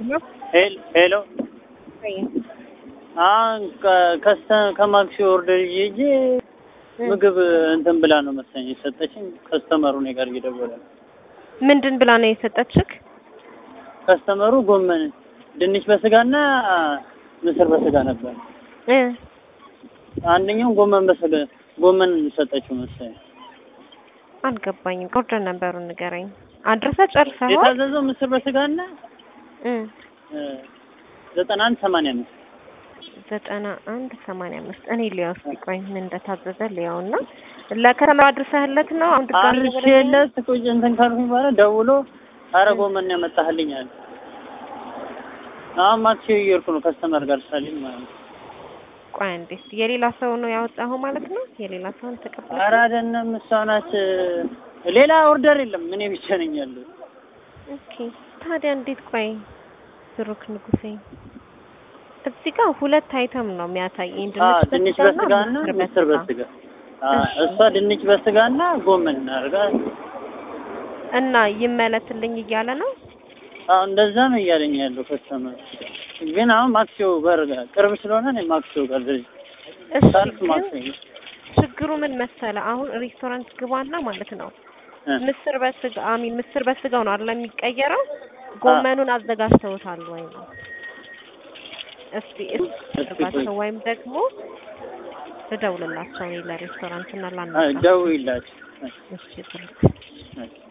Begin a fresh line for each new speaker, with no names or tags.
ሄል- ሄሎ አሁን ከ- ከስተ ከማክሲ ኦርደር ይዤ ሂጄ ምግብ እንትን ብላ ነው መሰለኝ የሰጠችኝ። ከስተመሩ እኔ ጋር እየደወለ ነው።
ምንድን ብላ ነው የሰጠችክ?
ከስተመሩ ጎመን፣ ድንች በስጋና ምስር በስጋ ነበር።
እ
አንደኛው ጎመን በስጋ ጎመን ሰጠችው መሰለኝ።
አልገባኝም። ኦርደር ነበሩን ንገረኝ። አድረሰ ጨርሰኸዋል?
የታዘዘው ምስር በስጋና
እ
ዘጠና አንድ ሰማንያ አምስት
ዘጠና አንድ ሰማንያ አምስት እኔ ሊያው እስኪ ቆይ ምን እንደታዘዘ ሊያው እና ለከተማ አድርሰህለት ነው አሁን ድጋሚ
አርሼለት ቁጭ እንትን ካልኩኝ በኋላ ደውሎ አረ ጎመን ያመጣህልኝ አለ። አሁን ማክሲ እየሄድኩ ነው ከስተመር ጋር ሳሊም ማለት ነው።
ቆይ እንዴ የሌላ ሰው ነው ያወጣኸው ማለት ነው? የሌላ ሰውን ተቀበል
ኧረ አይደለም እሷ ናት። ሌላ ኦርደር የለም እኔ ብቻ ነኝ ያለው።
ኦኬ ታዲያ እንዴት ቆይ ብሩክ ንጉሴ እዚህ ጋር ሁለት አይተም ነው የሚያሳየኝ
አ
ድንች
ድንች
በስጋና
በስጋና ምስር በስጋ አ እሷ ድንች በስጋና ጎመን አድርጋ
እና ይመለስልኝ እያለ ነው
አዎ እንደዛ ነው እያለኝ ያለው ከስተመር። ግን አሁን ማክሲዮ ጋር ቅርብ ስለሆነ እኔ ማክሲዮ ጋር ልጅ
እሺ
ሳልፍ
ግን
ማክሲዮ
ችግሩ ምን መሰለ አሁን ሬስቶራንት ግባና ማለት ነው
እ
ምስር በስጋ አሚን ምስር በስጋው ነው አይደል የሚቀየረው ጎመኑን አዘጋጅተውታል ወይ ነው እስቲ እስርባቸው ወይም ደግሞ ልደውልላቸው እኔ ለሬስቶራንት እና
አ
ላናግራ
ደውይላቸው።
እሺ ብሩክ
እ